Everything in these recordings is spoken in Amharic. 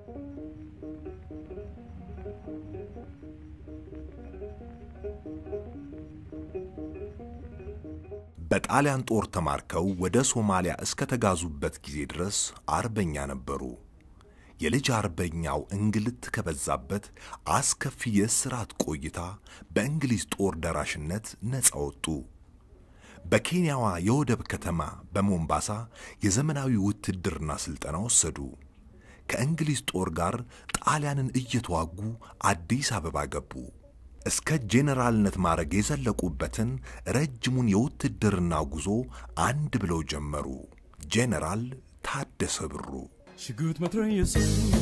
በጣሊያን ጦር ተማርከው ወደ ሶማሊያ እስከተጋዙበት ጊዜ ድረስ አርበኛ ነበሩ። የልጅ አርበኛው እንግልት ከበዛበት አስከፊ የእስራት ቆይታ በእንግሊዝ ጦር ደራሽነት ነፃ ወጡ። በኬንያዋ የወደብ ከተማ በሞምባሳ የዘመናዊ ውትድርና ሥልጠና ወሰዱ። ከእንግሊዝ ጦር ጋር ጣሊያንን እየተዋጉ አዲስ አበባ ገቡ። እስከ ጄኔራልነት ማዕረግ የዘለቁበትን ረጅሙን የውትድርና ጉዞ አንድ ብለው ጀመሩ። ጄኔራል ታደሰ ብሩ ሽጉጥ መትረየስ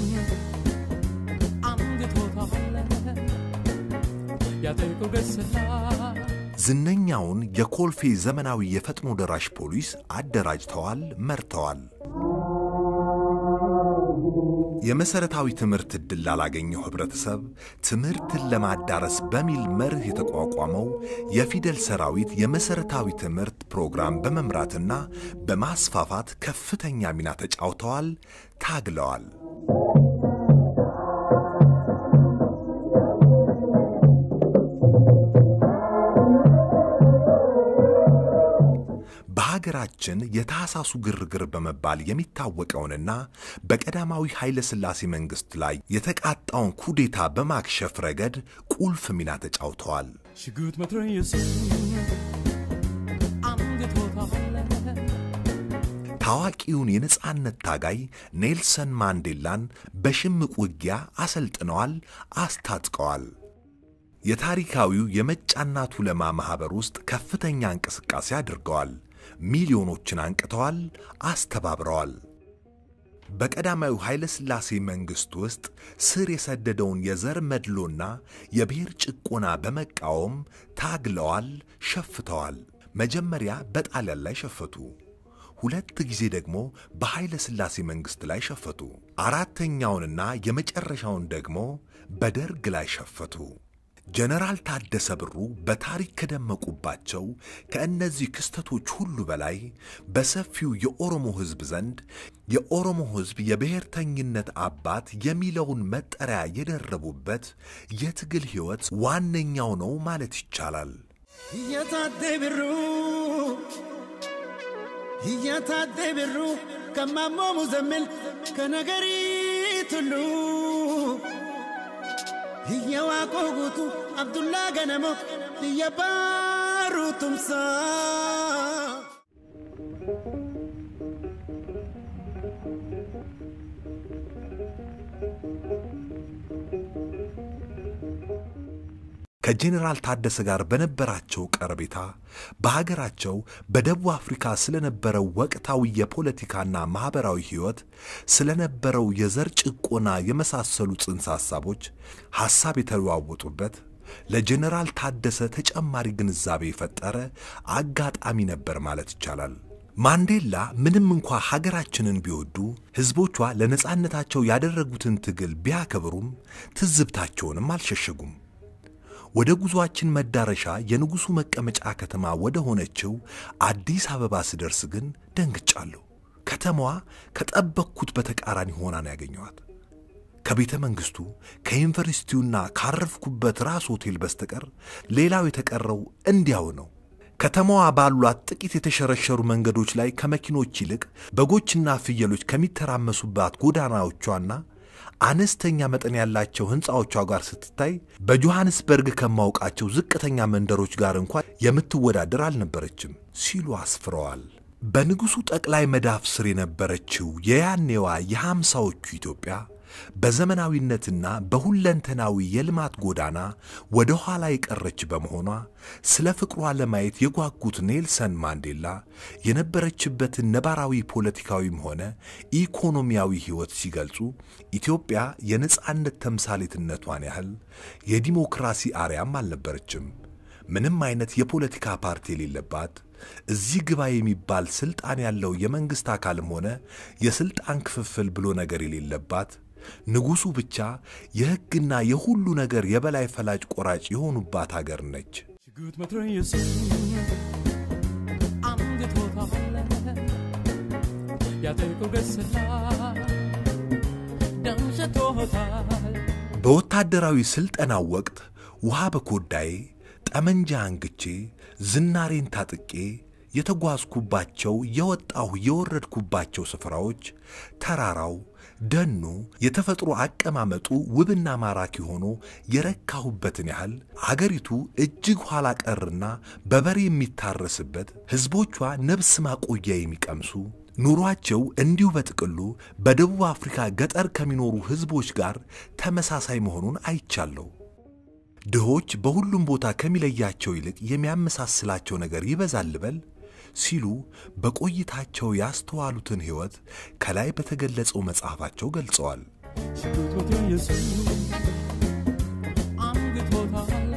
አንግቶታል ያጠቁ ገስላ ዝነኛውን የኮልፌ ዘመናዊ የፈጥኖ ደራሽ ፖሊስ አደራጅተዋል፣ መርተዋል። የመሰረታዊ ትምህርት ዕድል ላላገኘው ህብረተሰብ ትምህርትን ለማዳረስ በሚል መርህ የተቋቋመው የፊደል ሰራዊት የመሰረታዊ ትምህርት ፕሮግራም በመምራትና በማስፋፋት ከፍተኛ ሚና ተጫውተዋል፣ ታግለዋል። በሀገራችን የታህሳሱ ግርግር በመባል የሚታወቀውንና በቀዳማዊ ኃይለ ሥላሴ መንግሥት ላይ የተቃጣውን ኩዴታ በማክሸፍ ረገድ ቁልፍ ሚና ተጫውተዋል። ሽጉጥ መትረየስ አንግቶታል ታዋቂውን የነጻነት ታጋይ ኔልሰን ማንዴላን በሽምቅ ውጊያ አሰልጥነዋል፣ አስታጥቀዋል። የታሪካዊው የመጫና ቱለማ ማኅበር ውስጥ ከፍተኛ እንቅስቃሴ አድርገዋል። ሚሊዮኖችን አንቅተዋል፣ አስተባብረዋል። በቀዳማዊ ኃይለ ሥላሴ መንግሥት ውስጥ ስር የሰደደውን የዘር መድሎና የብሔር ጭቆና በመቃወም ታግለዋል፣ ሸፍተዋል። መጀመሪያ በጣሊያን ላይ ሸፈቱ። ሁለት ጊዜ ደግሞ በኃይለ ሥላሴ መንግሥት ላይ ሸፈቱ። አራተኛውንና የመጨረሻውን ደግሞ በደርግ ላይ ሸፈቱ። ጀነራል ታደሰ ብሩ በታሪክ ከደመቁባቸው ከእነዚህ ክስተቶች ሁሉ በላይ በሰፊው የኦሮሞ ሕዝብ ዘንድ የኦሮሞ ሕዝብ የብሔርተኝነት አባት የሚለውን መጠሪያ የደረቡበት የትግል ሕይወት ዋነኛው ነው ማለት ይቻላል። እየታደ ብሩ እየታደ ብሩ ከማሞ ሙዘምል ከነገሪት ሁሉ እየዋቆ ጉቱ አብዱላ ገነሞ እየባሩ ቱምሳ ከጄኔራል ታደሰ ጋር በነበራቸው ቀረቤታ በሀገራቸው በደቡብ አፍሪካ ስለነበረው ወቅታዊ የፖለቲካና ማኅበራዊ ሕይወት፣ ስለነበረው የዘር ጭቆና የመሳሰሉ ጽንሰ ሐሳቦች ሐሳብ የተለዋወጡበት ለጄኔራል ታደሰ ተጨማሪ ግንዛቤ የፈጠረ አጋጣሚ ነበር ማለት ይቻላል። ማንዴላ ምንም እንኳ ሀገራችንን ቢወዱ ሕዝቦቿ ለነጻነታቸው ያደረጉትን ትግል ቢያከብሩም ትዝብታቸውንም አልሸሸጉም። ወደ ጉዞአችን መዳረሻ የንጉሡ መቀመጫ ከተማ ወደ ሆነችው አዲስ አበባ ስደርስ ግን ደንግጫለሁ። ከተማዋ ከጠበቅኩት በተቃራኒ ሆና ነው ያገኘኋት። ከቤተ መንግሥቱ ከዩኒቨርሲቲውና ካረፍኩበት ራስ ሆቴል በስተቀር ሌላው የተቀረው እንዲያው ነው። ከተማዋ ባሏት ጥቂት የተሸረሸሩ መንገዶች ላይ ከመኪኖች ይልቅ በጎችና ፍየሎች ከሚተራመሱባት ጎዳናዎቿና አነስተኛ መጠን ያላቸው ሕንፃዎቿ ጋር ስትታይ በጆሐንስበርግ ከማውቃቸው ዝቅተኛ መንደሮች ጋር እንኳን የምትወዳደር አልነበረችም ሲሉ አስፍረዋል። በንጉሡ ጠቅላይ መዳፍ ስር የነበረችው የያኔዋ የሃምሳዎቹ ኢትዮጵያ በዘመናዊነትና በሁለንተናዊ የልማት ጎዳና ወደ ኋላ የቀረች በመሆኗ ስለ ፍቅሯ ለማየት የጓጉት ኔልሰን ማንዴላ የነበረችበትን ነባራዊ ፖለቲካዊም ሆነ ኢኮኖሚያዊ ሕይወት ሲገልጹ ኢትዮጵያ የነጻነት ተምሳሌትነቷን ያህል የዲሞክራሲ አርያም አልነበረችም። ምንም አይነት የፖለቲካ ፓርቲ የሌለባት እዚህ ግባ የሚባል ስልጣን ያለው የመንግሥት አካልም ሆነ የስልጣን ክፍፍል ብሎ ነገር የሌለባት ንጉሡ ብቻ የሕግና የሁሉ ነገር የበላይ ፈላጭ ቆራጭ የሆኑባት አገር ነች። ሽጉጥ መትረየስ አንግቶታል ያጠቁ ገስላ ደምሸቶ አምግቶታል በወታደራዊ ሥልጠናው ወቅት ውሃ በኮዳዬ ጠመንጃ አንግቼ ዝናሬን ታጥቄ የተጓዝኩባቸው የወጣሁ የወረድኩባቸው ስፍራዎች ተራራው፣ ደኑ፣ የተፈጥሮ አቀማመጡ ውብና ማራኪ ሆኖ የረካሁበትን ያህል አገሪቱ እጅግ ኋላ ቀርና በበሬ የሚታረስበት ሕዝቦቿ ነፍስ ማቆያ የሚቀምሱ ኑሯቸው እንዲሁ በጥቅሉ በደቡብ አፍሪካ ገጠር ከሚኖሩ ሕዝቦች ጋር ተመሳሳይ መሆኑን አይቻለሁ። ድሆች በሁሉም ቦታ ከሚለያቸው ይልቅ የሚያመሳስላቸው ነገር ይበዛል ልበል ሲሉ በቆይታቸው ያስተዋሉትን ሕይወት ከላይ በተገለጸው መጽሐፋቸው ገልጸዋል። ሽጉጥ መቶ ኢየሱስ አምግቶታል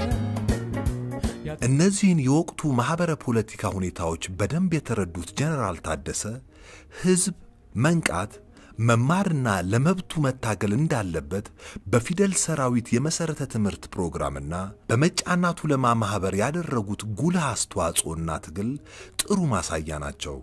እነዚህን የወቅቱ ማኅበረ ፖለቲካ ሁኔታዎች በደንብ የተረዱት ጀነራል ታደሰ ሕዝብ መንቃት መማርና ለመብቱ መታገል እንዳለበት በፊደል ሰራዊት የመሠረተ ትምህርት ፕሮግራምና በመጫና ቱለማ ማኅበር ያደረጉት ጉልህ አስተዋጽኦና ትግል ጥሩ ማሳያ ናቸው።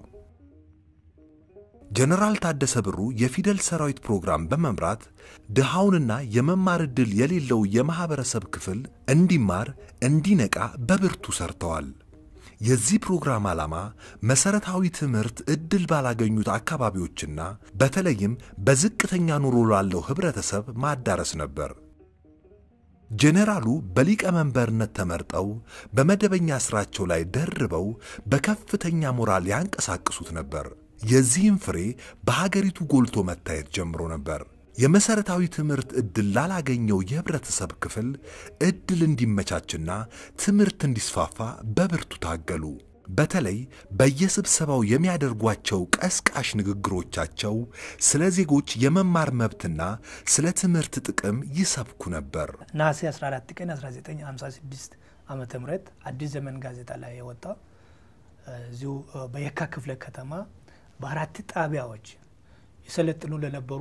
ጀነራል ታደሰ ብሩ የፊደል ሰራዊት ፕሮግራም በመምራት ድሃውንና የመማር ዕድል የሌለው የማኅበረሰብ ክፍል እንዲማር እንዲነቃ በብርቱ ሰርተዋል። የዚህ ፕሮግራም ዓላማ መሠረታዊ ትምህርት ዕድል ባላገኙት አካባቢዎችና በተለይም በዝቅተኛ ኑሮ ላለው ኅብረተሰብ ማዳረስ ነበር። ጄኔራሉ በሊቀመንበርነት ተመርጠው በመደበኛ ሥራቸው ላይ ደርበው በከፍተኛ ሞራል ያንቀሳቅሱት ነበር። የዚህም ፍሬ በሀገሪቱ ጎልቶ መታየት ጀምሮ ነበር። የመሠረታዊ ትምህርት ዕድል ላላገኘው የኅብረተሰብ ክፍል ዕድል እንዲመቻችና ትምህርት እንዲስፋፋ በብርቱ ታገሉ። በተለይ በየስብሰባው የሚያደርጓቸው ቀስቃሽ ንግግሮቻቸው ስለ ዜጎች የመማር መብትና ስለ ትምህርት ጥቅም ይሰብኩ ነበር። ነሐሴ 14 ቀን 1956 ዓመተ ምህረት አዲስ ዘመን ጋዜጣ ላይ የወጣው እዚሁ በየካ ክፍለ ከተማ በአራት ጣቢያዎች የሰለጥኑ ለነበሩ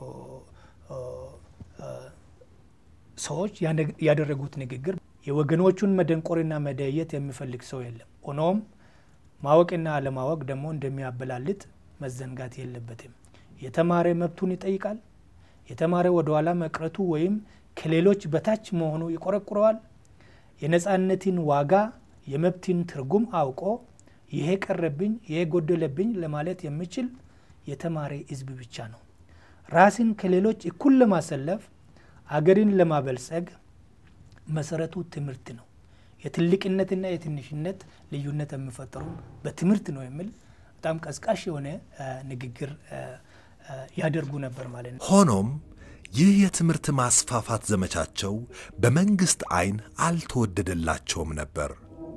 ሰዎች ያደረጉት ንግግር የወገኖቹን መደንቆርና መደየት የሚፈልግ ሰው የለም። ሆኖም ማወቅና አለማወቅ ደግሞ እንደሚያበላልጥ መዘንጋት የለበትም። የተማረ መብቱን ይጠይቃል። የተማረ ወደኋላ መቅረቱ ወይም ከሌሎች በታች መሆኑ ይቆረቁረዋል። የነፃነትን ዋጋ የመብትን ትርጉም አውቆ ይሄ ቀረብኝ፣ ይሄ ጎደለብኝ ለማለት የሚችል የተማረ ሕዝብ ብቻ ነው። ራስን ከሌሎች እኩል ለማሰለፍ አገርን ለማበልጸግ መሰረቱ ትምህርት ነው። የትልቅነትና የትንሽነት ልዩነት የሚፈጠሩ በትምህርት ነው የሚል በጣም ቀስቃሽ የሆነ ንግግር ያደርጉ ነበር ማለት ነው። ሆኖም ይህ የትምህርት ማስፋፋት ዘመቻቸው በመንግሥት ዐይን አልተወደደላቸውም ነበር።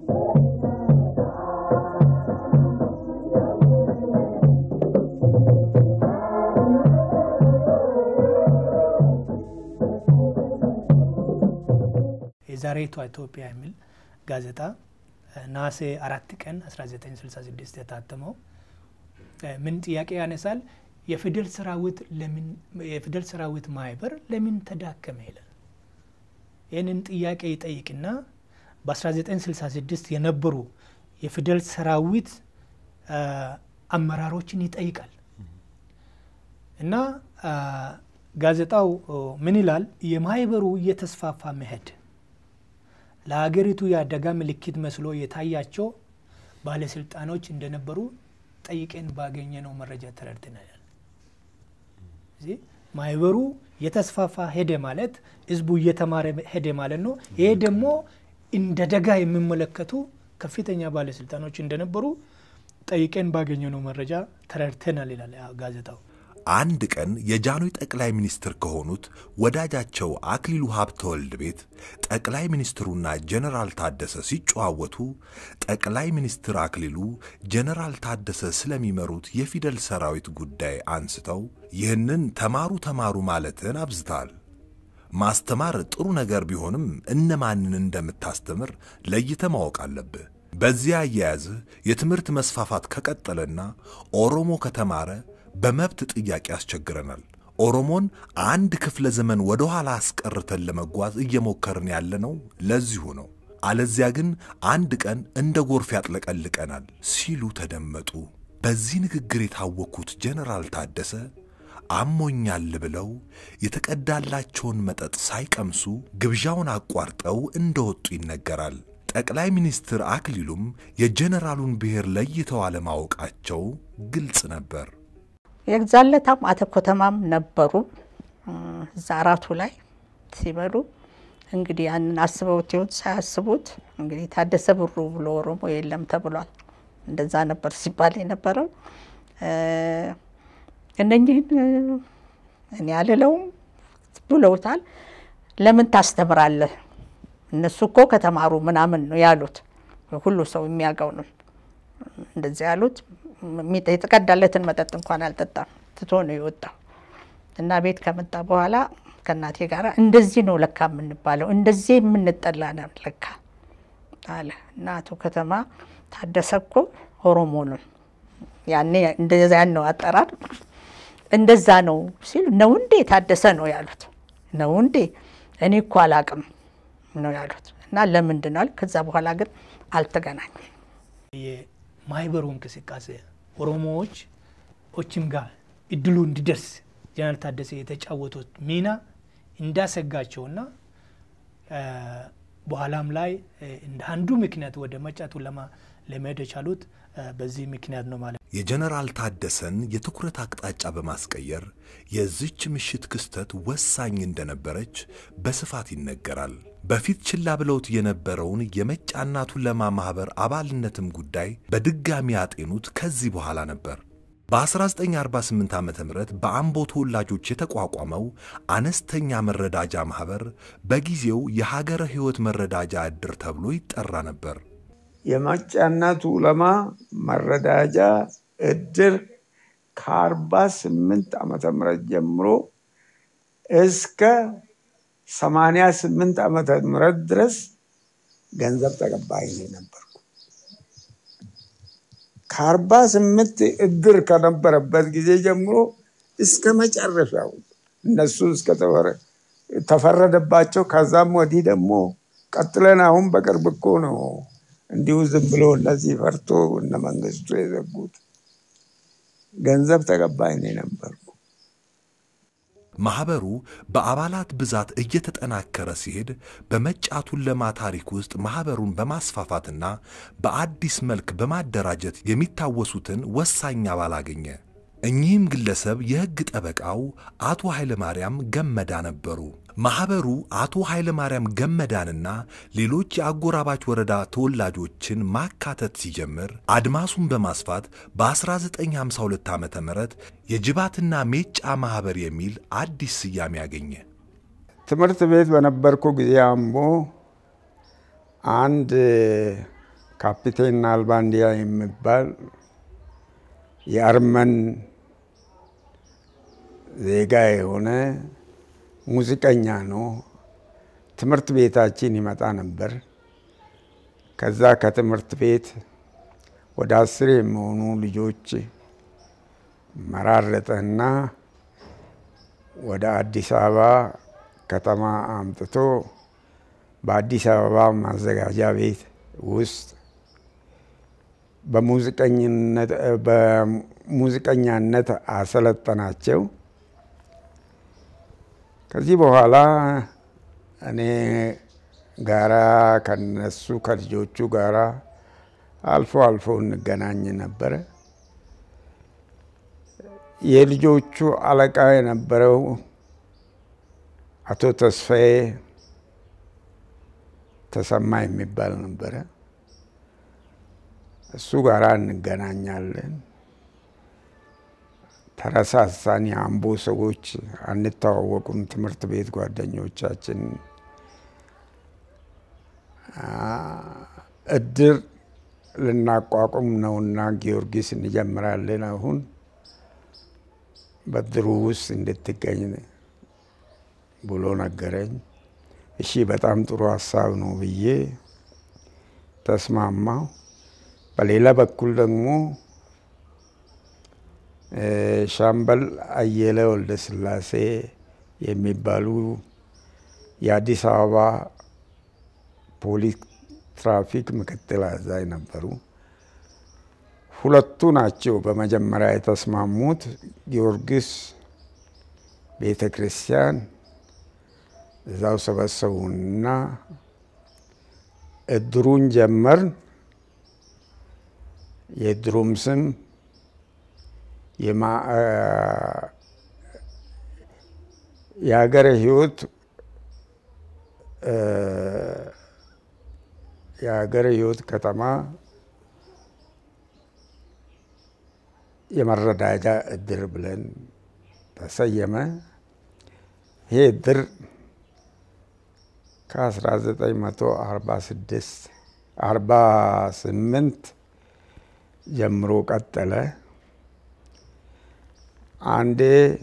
የዛሬቷ ኢትዮጵያ የሚል ጋዜጣ ነሐሴ አራት ቀን 1966 የታተመው ምን ጥያቄ ያነሳል? የፊደል ሰራዊት ለምን የፊደል ሰራዊት ማህበር ለምን ተዳከመ ይላል። ይህንን ጥያቄ ይጠይቅና በ1966 የነበሩ የፊደል ሰራዊት አመራሮችን ይጠይቃል እና ጋዜጣው ምን ይላል? የማህበሩ እየተስፋፋ መሄድ ለሀገሪቱ የአደጋ ምልክት መስሎ የታያቸው ባለስልጣኖች እንደነበሩ ጠይቀን ባገኘነው መረጃ ተረድተናል። እዚህ ማህበሩ የተስፋፋ ሄደ ማለት ህዝቡ እየተማረ ሄደ ማለት ነው። ይሄ ደግሞ እንደ ደጋ የሚመለከቱ ከፍተኛ ባለስልጣኖች እንደነበሩ ጠይቀን ባገኘነው መረጃ ተረድተናል ይላል ጋዜጣው። አንድ ቀን የጃኖይ ጠቅላይ ሚኒስትር ከሆኑት ወዳጃቸው አክሊሉ ሀብተወልድ ቤት ጠቅላይ ሚኒስትሩና ጀነራል ታደሰ ሲጨዋወቱ ጠቅላይ ሚኒስትር አክሊሉ ጀነራል ታደሰ ስለሚመሩት የፊደል ሰራዊት ጉዳይ አንስተው ይህንን ተማሩ ተማሩ ማለትን አብዝተዋል። ማስተማር ጥሩ ነገር ቢሆንም እነማንን እንደምታስተምር ለይተ ማወቅ አለብህ። በዚያ አያያዝህ የትምህርት መስፋፋት ከቀጠለና ኦሮሞ ከተማረ በመብት ጥያቄ ያስቸግረናል። ኦሮሞን አንድ ክፍለ ዘመን ወደ ኋላ አስቀርተን ለመጓዝ እየሞከርን ያለነው ለዚሁ ነው። አለዚያ ግን አንድ ቀን እንደ ጎርፍ ያጥለቀልቀናል ሲሉ ተደመጡ። በዚህ ንግግር የታወኩት ጀነራል ታደሰ አሞኛል ብለው የተቀዳላቸውን መጠጥ ሳይቀምሱ ግብዣውን አቋርጠው እንደወጡ ይነገራል። ጠቅላይ ሚኒስትር አክሊሉም የጀኔራሉን ብሔር ለይተው አለማወቃቸው ግልጽ ነበር። የዛለታም አተ ኮተማም ነበሩ እዛ አራቱ ላይ ሲበሉ እንግዲህ ያንን አስበውት ይሁን ሳያስቡት እንግዲህ ታደሰ ብሩ ብሎ ኦሮሞ የለም ተብሏል። እንደዛ ነበር ሲባል የነበረው። እነኝህን እኔ አልለውም ብለውታል። ለምን ታስተምራለህ? እነሱ እኮ ከተማሩ ምናምን ነው ያሉት። ሁሉ ሰው የሚያውቀው ነው እንደዚህ ያሉት። የተቀዳለትን መጠጥ እንኳን አልጠጣም፣ ትቶ ነው የወጣው እና ቤት ከመጣ በኋላ ከእናቴ ጋር እንደዚህ ነው ለካ የምንባለው፣ እንደዚህ የምንጠላ ነው ለካ አለ እና አቶ ከተማ ታደሰ እኮ ኦሮሞ ነው ያኔ እንደዚያ ነው አጠራር እንደዛ ነው ሲል ነው እንዴ ታደሰ ነው ያሉት። ነው እንዴ እኔ እኮ አላቅም ነው ያሉት እና ለምንድን ነው ከዛ በኋላ ግን አልተገናኙም። የማህበሩ እንቅስቃሴ ኦሮሞዎች ኦችም ጋር እድሉ እንዲደርስ ጀነራል ታደሰ የተጫወቱት ሚና እንዳሰጋቸውና በኋላም ላይ እንደ አንዱ ምክንያት ወደ መጫቱ ለማ ለመሄድ የቻሉት በዚህ ምክንያት ነው ማለት ነው። የጀነራል ታደሰን የትኩረት አቅጣጫ በማስቀየር የዚች ምሽት ክስተት ወሳኝ እንደነበረች በስፋት ይነገራል። በፊት ችላ ብለውት የነበረውን የመጫና ቱለማ ማኅበር አባልነትም ጉዳይ በድጋሚ ያጤኑት ከዚህ በኋላ ነበር። በ1948 ዓ ም በአምቦ ተወላጆች የተቋቋመው አነስተኛ መረዳጃ ማኅበር በጊዜው የሀገረ ሕይወት መረዳጃ ዕድር ተብሎ ይጠራ ነበር። የመጫና ቱለማ መረዳጃ ዕድር ከአርባ ስምንት ዓመተ ምህረት ጀምሮ እስከ ሰማንያ ስምንት ዓመተ ምህረት ድረስ ገንዘብ ተቀባይ ነበርኩ። ከአርባ ስምንት ዕድር ከነበረበት ጊዜ ጀምሮ እስከ መጨረሻው እነሱ እስከ ተፈረደባቸው። ከዛም ወዲህ ደግሞ ቀጥለን አሁን በቅርብ እኮ ነው እንዲሁ ዝም ብሎ እነዚህ ፈርቶ እነ መንግስቱ የዘጉት ገንዘብ ተቀባይ ነው ነበርኩ። ማኅበሩ በአባላት ብዛት እየተጠናከረ ሲሄድ በመጫቱ ቱለማ ታሪክ ውስጥ ማኅበሩን በማስፋፋትና በአዲስ መልክ በማደራጀት የሚታወሱትን ወሳኝ አባል አገኘ። እኚህም ግለሰብ የሕግ ጠበቃው አቶ ኃይለማርያም ገመዳ ነበሩ። ማኅበሩ አቶ ኃይለማርያም ገመዳንና ሌሎች የአጎራባች ወረዳ ተወላጆችን ማካተት ሲጀምር አድማሱን በማስፋት በ1952 ዓ ም የጅባትና ሜጫ ማኅበር የሚል አዲስ ስያሜ አገኘ። ትምህርት ቤት በነበርኩ ጊዜ አምቦ አንድ ካፒቴን አልባንዲያ የሚባል የአርመን ዜጋ የሆነ ሙዚቀኛ ነው። ትምህርት ቤታችን ይመጣ ነበር። ከዛ ከትምህርት ቤት ወደ አስር የሚሆኑ ልጆች መራረጠና ወደ አዲስ አበባ ከተማ አምጥቶ በአዲስ አበባ ማዘጋጃ ቤት ውስጥ በሙዚቀኛነት አሰለጠናቸው። ከዚህ በኋላ እኔ ጋራ ከነሱ ከልጆቹ ጋራ አልፎ አልፎ እንገናኝ ነበረ። የልጆቹ አለቃ የነበረው አቶ ተስፋዬ ተሰማ የሚባል ነበረ። እሱ ጋራ እንገናኛለን። ተረሳሳን። የአምቦ ሰዎች አንተዋወቁም። ትምህርት ቤት ጓደኞቻችን እድር ልናቋቁም ነውና ጊዮርጊስ እንጀምራለን አሁን በድሩ ውስጥ እንድትገኝ ብሎ ነገረኝ። እሺ በጣም ጥሩ ሀሳብ ነው ብዬ ተስማማው። በሌላ በኩል ደግሞ ሻምበል አየለ ወልደ ስላሴ የሚባሉ የአዲስ አበባ ፖሊስ ትራፊክ ምክትል አዛዥ ነበሩ። ሁለቱ ናቸው በመጀመሪያ የተስማሙት። ጊዮርጊስ ቤተ ክርስቲያን እዛው ሰበሰቡና እድሩን ጀመርን። የእድሩም ስም የሀገረ ሕይወት የሀገረ ሕይወት ከተማ የመረዳጃ እድር ብለን ተሰየመ። ይሄ እድር ከ1946 48 ጀምሮ ቀጠለ። አንዴ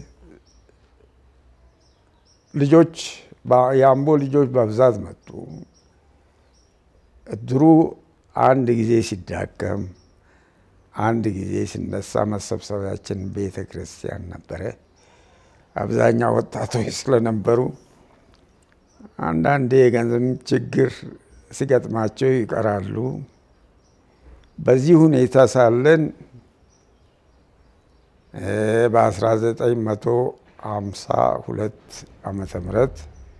ልጆች የአምቦ ልጆች በብዛት መጡ። እድሩ አንድ ጊዜ ሲዳከም አንድ ጊዜ ሲነሳ መሰብሰቢያችን ቤተ ክርስቲያን ነበረ። አብዛኛው ወጣቶች ስለነበሩ አንዳንዴ የገንዘብ ችግር ሲገጥማቸው ይቀራሉ። በዚህ ሁኔታ ሳለን በ1952 ዓመተ ምህረት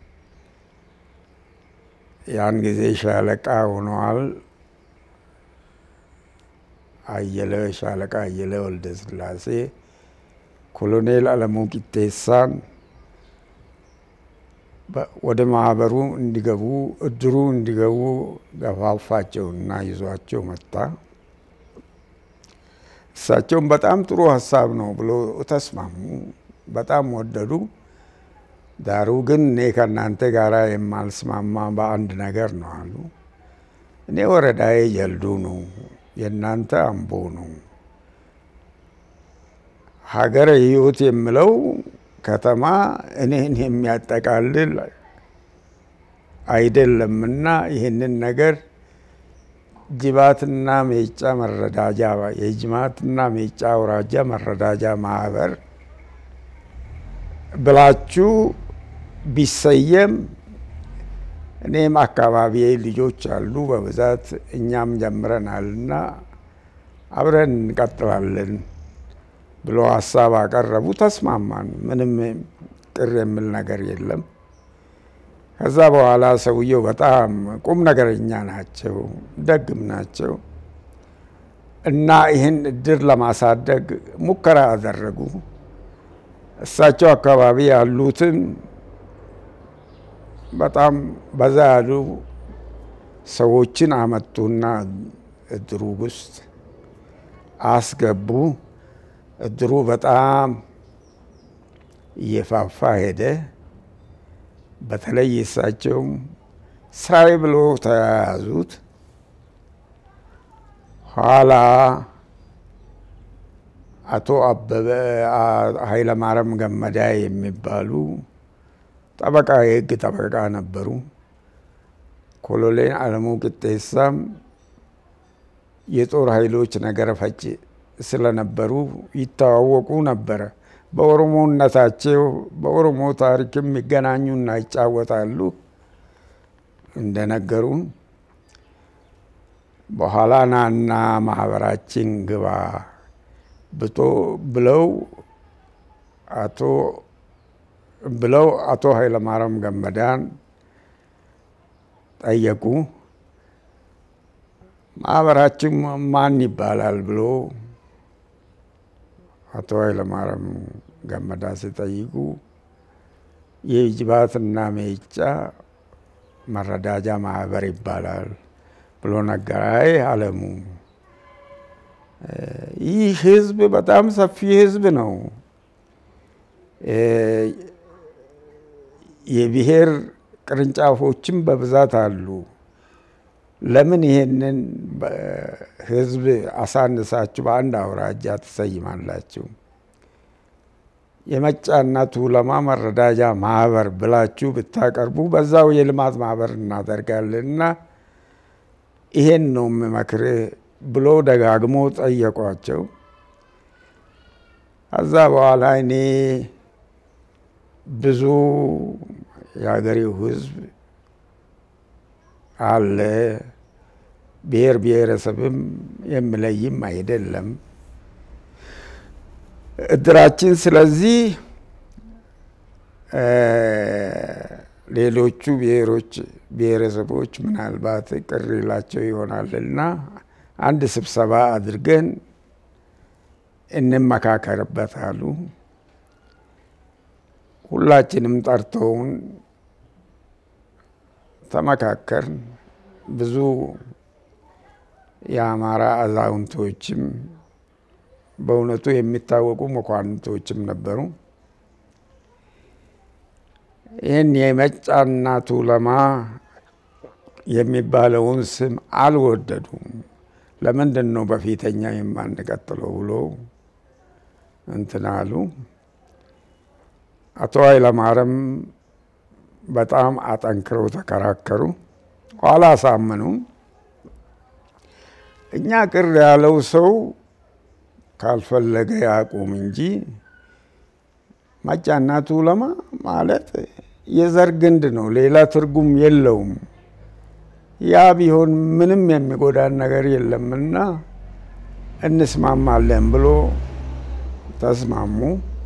ያን ጊዜ ሻለቃ ሆነዋል አየለ ሻለቃ አየለ ወልደ ስላሴ ኮሎኔል አለሙ ቂጤሳን ወደ ማህበሩ እንዲገቡ እድሩ እንዲገቡ ገፋፋቸውና ይዟቸው መጣ። እሳቸውም በጣም ጥሩ ሀሳብ ነው ብሎ ተስማሙ። በጣም ወደዱ። ዳሩ ግን እኔ ከእናንተ ጋር የማልስማማ በአንድ ነገር ነው አሉ። እኔ ወረዳዬ ጀልዱ ነው፣ የእናንተ አምቦ ነው። ሀገረ ሕይወት የምለው ከተማ እኔን የሚያጠቃልል አይደለምና ይህንን ነገር ጅባትና ሜጫ መረዳጃ የጅማትና ሜጫ አውራጃ መረዳጃ ማህበር ብላችሁ ቢሰየም እኔም አካባቢ ልጆች አሉ በብዛት እኛም ጀምረናልና አብረን እንቀጥላለን ብሎ ሀሳብ አቀረቡ። ተስማማን። ምንም ቅር የሚል ነገር የለም። ከዛ በኋላ ሰውየው በጣም ቁም ነገረኛ ናቸው፣ ደግም ናቸው እና ይህን እድር ለማሳደግ ሙከራ አደረጉ። እሳቸው አካባቢ ያሉትን በጣም በዛ ያሉ ሰዎችን አመጡና እድሩ ውስጥ አስገቡ። እድሩ በጣም እየፋፋ ሄደ። በተለይ እሳቸውም ስራዬ ብሎ ተያያዙት። ኋላ አቶ አበበ ኃይለማርያም ገመዳ የሚባሉ ጠበቃ የህግ ጠበቃ ነበሩ። ኮሎኔል አለሙ ቅጤሳም የጦር ኃይሎች ነገረ ፈጭ ስለነበሩ ይተዋወቁ ነበረ። በኦሮሞነታቸው በኦሮሞ ታሪክም ይገናኙና ይጫወታሉ እንደነገሩ። በኋላ ናና ማህበራችን ግባ ብቶ ብለው አቶ ብለው አቶ ኃይለማርያም ገመዳን ጠየቁ። ማህበራችን ማን ይባላል ብሎ አቶ ኃይለማርያም ገመዳ ሲጠይቁ የጅባትና ሜጫ መረዳጃ ማህበር ይባላል ብሎ ነገረ። አይ አለሙ፣ ይህ ህዝብ በጣም ሰፊ ህዝብ ነው። የብሔር ቅርንጫፎችም በብዛት አሉ። ለምን ይሄንን ህዝብ አሳንሳችሁ በአንድ አውራጃ ትሰይማላችሁ? የመጫና ቱለማ መረዳጃ ማህበር ብላችሁ ብታቀርቡ በዛው የልማት ማህበር እናደርጋለን እና ይሄን ነው የምመክርህ ብሎ ደጋግሞ ጠየቋቸው። ከዛ በኋላ እኔ ብዙ የሀገሬው ህዝብ አለ ብሔር ብሔረሰብም የሚለይም አይደለም እድራችን። ስለዚህ ሌሎቹ ብሔሮች ብሔረሰቦች ምናልባት ቅር ይላቸው ይሆናልና አንድ ስብሰባ አድርገን እንመካከርበት አሉ። ሁላችንም ጠርተውን ተመካከርን። ብዙ የአማራ አዛውንቶችም በእውነቱ የሚታወቁ መኳንንቶችም ነበሩ። ይህን የመጫና ቱለማ የሚባለውን ስም አልወደዱም። ለምንድን ነው በፊተኛ የማንቀጥለው ብሎ እንትን አሉ። አቶ ኃይለማርያም በጣም አጠንክረው ተከራከሩ። ኋላ አሳመኑ። እኛ ቅር ያለው ሰው ካልፈለገ ያቁም እንጂ መጫና ቱለማ ማለት የዘር ግንድ ነው፣ ሌላ ትርጉም የለውም። ያ ቢሆን ምንም የሚጎዳን ነገር የለምና እንስማማለን ብሎ ተስማሙ።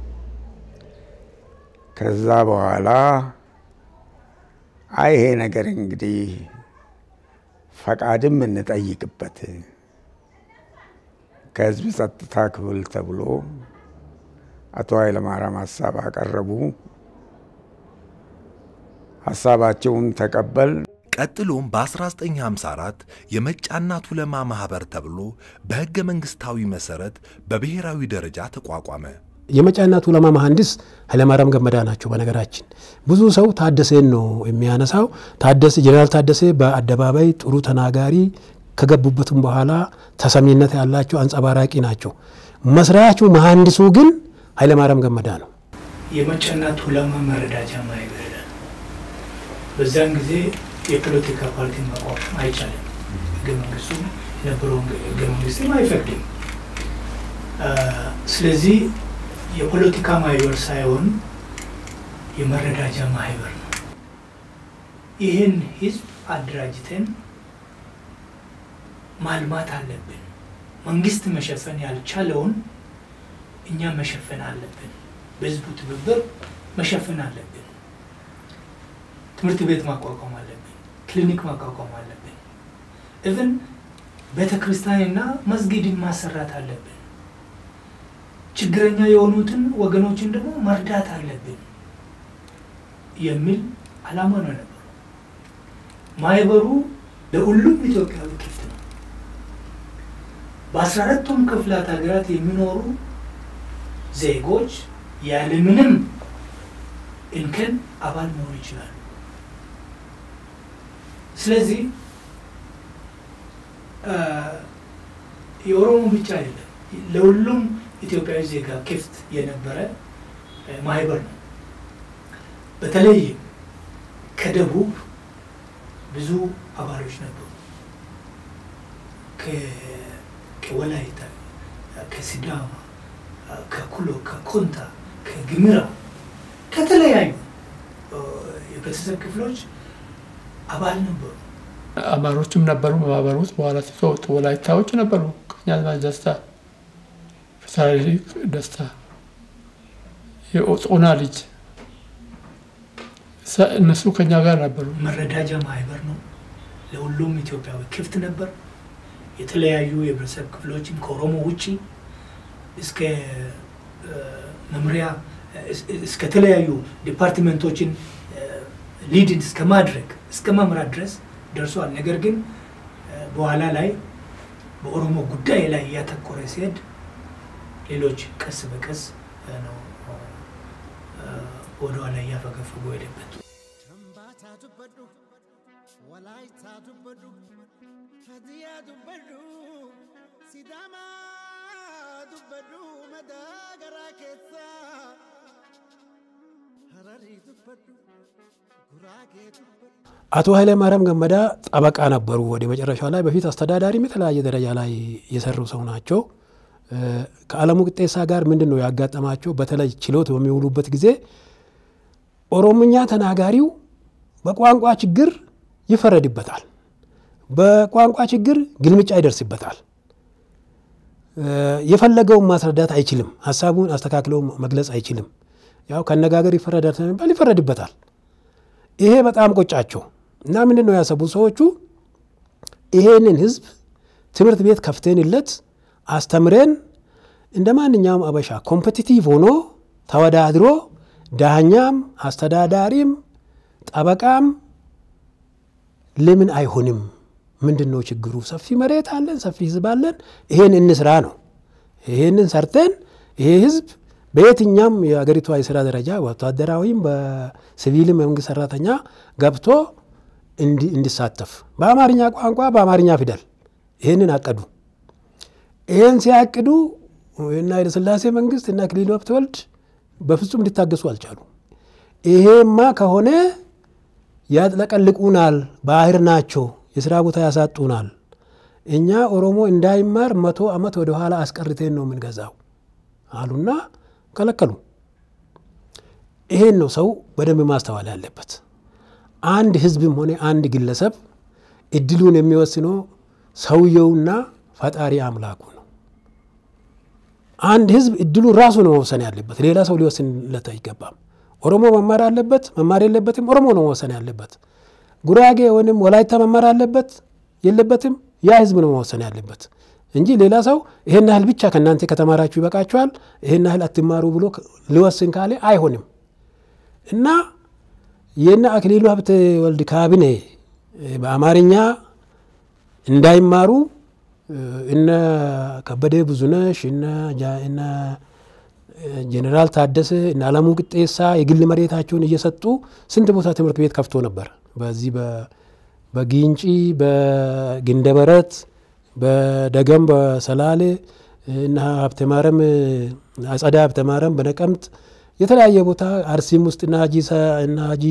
ከዛ በኋላ አይ ይሄ ነገር እንግዲህ ፈቃድም እንጠይቅበት ከህዝብ ጸጥታ ክፍል ተብሎ አቶ ኃይለማርያም ሀሳብ አቀረቡ። ሀሳባቸውን ተቀበል ቀጥሎም በ1954 የመጫና ቱለማ ማኅበር ተብሎ በሕገ መንግሥታዊ መሠረት በብሔራዊ ደረጃ ተቋቋመ። የመጫና ቱለማ መሐንዲስ ኃይለማርያም ገመዳ ናቸው። በነገራችን ብዙ ሰው ታደሰን ነው የሚያነሳው። ታደሰ ጀኔራል ታደሰ በአደባባይ ጥሩ ተናጋሪ ከገቡበትም በኋላ ተሰሚነት ያላቸው አንጸባራቂ ናቸው። መስራቹ መሐንዲሱ ግን ኃይለማርያም ገመዳ ነው። የመጫና ቱለማ መረዳጃ ማህበር በዛን ጊዜ የፖለቲካ ፓርቲ ማቋቋም አይቻልም። ህገ መንግስቱ የነበረውን ህገ መንግስትም አይፈቅድም። ስለዚህ የፖለቲካ ማህበር ሳይሆን የመረዳጃ ማህበር ነው። ይህን ህዝብ አደራጅተን ማልማት አለብን። መንግስት መሸፈን ያልቻለውን እኛ መሸፈን አለብን። በህዝቡ ትብብር መሸፈን አለብን። ትምህርት ቤት ማቋቋም አለብን። ክሊኒክ ማቋቋም አለብን። እብን ቤተ ክርስቲያንና መስጊድን ማሰራት አለብን። ችግረኛ የሆኑትን ወገኖችን ደግሞ መርዳት አለብን የሚል አላማ ነው ነበሩ። ማህበሩ ለሁሉም ኢትዮጵያዊ ክፍት ነው። በአስራ አራቱም ክፍላት ሀገራት የሚኖሩ ዜጎች ያለምንም እንከን አባል መሆን ይችላሉ። ስለዚህ የኦሮሞ ብቻ አይደለም፣ ለሁሉም ኢትዮጵያዊ ዜጋ ክፍት የነበረ ማህበር ነው። በተለይም ከደቡብ ብዙ አባሎች ነበሩ። ከወላይታ፣ ከሲዳማ፣ ከኩሎ፣ ከኮንታ፣ ከግምራ ከተለያዩ የቤተሰብ ክፍሎች አባል ነበሩ። አማሮችም ነበሩ በማህበር ውስጥ። በኋላ ሲወጡ ወላይታዎች ነበሩ። ቀኛዝማች ደስታ፣ ፊታውራሪ ደስታ የኦጾና ልጅ እነሱ ከኛ ጋር ነበሩ። መረዳጃ ማህበር ነው። ለሁሉም ኢትዮጵያዊ ክፍት ነበር። የተለያዩ የህብረተሰብ ክፍሎችን ከኦሮሞ ውጭ እስከ መምሪያ እስከ ተለያዩ ዲፓርትመንቶችን ሊድን እስከ ማድረግ እስከ መምራት ድረስ ደርሷል። ነገር ግን በኋላ ላይ በኦሮሞ ጉዳይ ላይ እያተኮረ ሲሄድ ሌሎች ቀስ በቀስ ነው ወደኋላ እያፈገፈጉ ሄደበት። ከምባታ ዱበዱ ወላይታ ዱበዱ ሀዲያ ዱበዱ ሲዳማ ዱበዱ መዳገራ ኬሳ ሀረሪ ዱበዱ ጉራጌ ዱበዱ አቶ ኃይለ ማርያም ገመዳ ጠበቃ ነበሩ። ወደ መጨረሻ ላይ በፊት አስተዳዳሪም የተለያየ ደረጃ ላይ የሰሩ ሰው ናቸው። ከአለሙ ቅጤሳ ጋር ምንድን ነው ያጋጠማቸው? በተለይ ችሎት በሚውሉበት ጊዜ ኦሮምኛ ተናጋሪው በቋንቋ ችግር ይፈረድበታል። በቋንቋ ችግር ግልምጫ ይደርስበታል። የፈለገውን ማስረዳት አይችልም። ሀሳቡን አስተካክለው መግለጽ አይችልም። ያው ከአነጋገር ይፈረዳል ስለሚባል ይፈረድበታል። ይሄ በጣም ቆጫቸው እና ምንድን ነው ያሰቡት ሰዎቹ ይሄንን ህዝብ ትምህርት ቤት ከፍተንለት አስተምረን እንደ ማንኛውም አበሻ ኮምፐቲቲቭ ሆኖ ተወዳድሮ ዳኛም አስተዳዳሪም ጠበቃም ለምን አይሆንም? ምንድን ነው ችግሩ? ሰፊ መሬት አለን፣ ሰፊ ህዝብ አለን። ይሄን እንስራ ነው። ይሄንን ሰርተን ይሄ ህዝብ በየትኛም የአገሪቷ የስራ ደረጃ ወታደራዊም በሲቪልም የመንግስት ሰራተኛ ገብቶ እንዲሳተፍ በአማርኛ ቋንቋ በአማርኛ ፊደል ይህንን አቀዱ። ይህን ሲያቅዱ እና ኃይለሥላሴ መንግስት እና አክሊሉ ሀብተወልድ በፍጹም ሊታገሱ አልቻሉ። ይሄማ ከሆነ ያጥለቀልቁናል፣ ባህር ናቸው፣ የስራ ቦታ ያሳጡናል። እኛ ኦሮሞ እንዳይማር መቶ ዓመት ወደ ኋላ አስቀርቴን ነው የምንገዛው አሉና ከለከሉ። ይሄን ነው ሰው በደንብ ማስተዋል ያለበት። አንድ ህዝብም ሆነ አንድ ግለሰብ እድሉን የሚወስነው ሰውየውና ፈጣሪ አምላኩ ነው። አንድ ህዝብ እድሉን ራሱ ነው መወሰን ያለበት፣ ሌላ ሰው ሊወስንለት አይገባም። ኦሮሞ መማር አለበት መማር የለበትም፣ ኦሮሞ ነው መወሰን ያለበት። ጉራጌ ወይም ወላይታ መማር አለበት የለበትም፣ ያ ህዝብ ነው መወሰን ያለበት እንጂ ሌላ ሰው ይሄን ያህል ብቻ ከእናንተ ከተማራችሁ ይበቃችኋል፣ ይሄን ያህል አትማሩ ብሎ ሊወስን ካለ አይሆንም እና የነ አክሊሉ ሀብተ ወልድ ካቢኔ በአማርኛ እንዳይማሩ እነ ከበደ ብዙነሽ እነ ጄኔራል ታደሰ እነ አለሙ ቅጤሳ የግል መሬታቸውን እየሰጡ ስንት ቦታ ትምህርት ቤት ከፍቶ ነበር። በዚህ በጊንጪ በግንደበረት በደገም በሰላሌ እና ሀብተማረም አጸዳ ሀብተማረም በነቀምት የተለያየ ቦታ አርሲም ውስጥ እና ሀጂ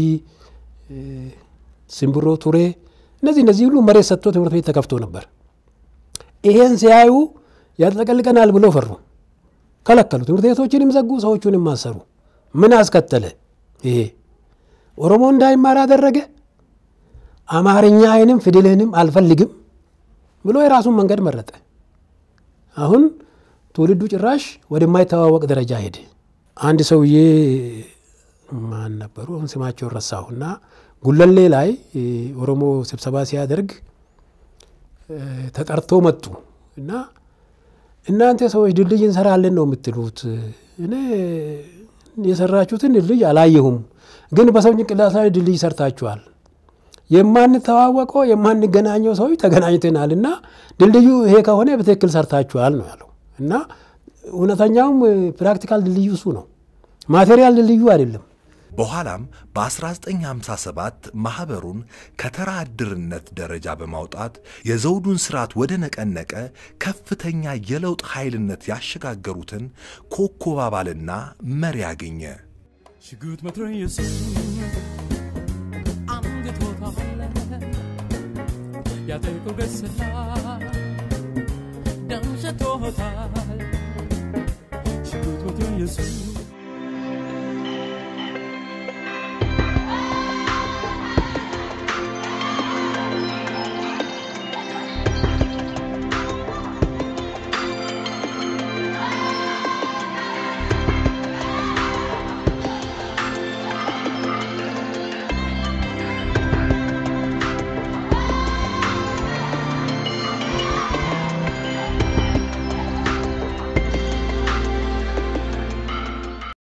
ሲምብሮ ቱሬ እነዚህ እነዚህ ሁሉ መሬት ሰጥቶ ትምህርት ቤት ተከፍቶ ነበር። ይሄን ሲያዩ ያጥለቀልቀናል ብሎ ፈሩ፣ ከለከሉ። ትምህርት ቤቶችንም ዘጉ፣ ሰዎቹንም ማሰሩ። ምን አስከተለ? ይሄ ኦሮሞ እንዳይማር አደረገ። አማርኛዬንም ፊደልህንም አልፈልግም ብሎ የራሱን መንገድ መረጠ። አሁን ትውልዱ ጭራሽ ወደማይተዋወቅ ደረጃ ሄደ። አንድ ሰውዬ ማን ነበሩ? አሁን ስማቸውን ረሳሁ እና ጉለሌ ላይ ኦሮሞ ስብሰባ ሲያደርግ ተጠርቶ መጡ እና እናንተ ሰዎች ድልድይ እንሰራለን ነው የምትሉት፣ እኔ የሰራችሁትን ድልድይ አላየሁም፣ ግን በሰው ጭንቅላት ላይ ድልድይ ሰርታችኋል። የማንተዋወቀው የማንገናኘው ሰዎች ተገናኝተናል እና ድልድዩ ይሄ ከሆነ በትክክል ሰርታችኋል ነው ያለው እና እውነተኛውም ፕራክቲካል ድልድዩ እሱ ነው፣ ማቴሪያል ድልድዩ አይደለም። በኋላም በ1957 ማኅበሩን ከተራ ዕድርነት ደረጃ በማውጣት የዘውዱን ሥርዓት ወደ ነቀነቀ ከፍተኛ የለውጥ ኃይልነት ያሸጋገሩትን ኮከብ አባልና መሪ አገኘ። ሽጉጥ መትረየሱ አንግቶታል ያጠቁ ገስላ ደም ሸቶታል ሽጉጥ መትረየሱ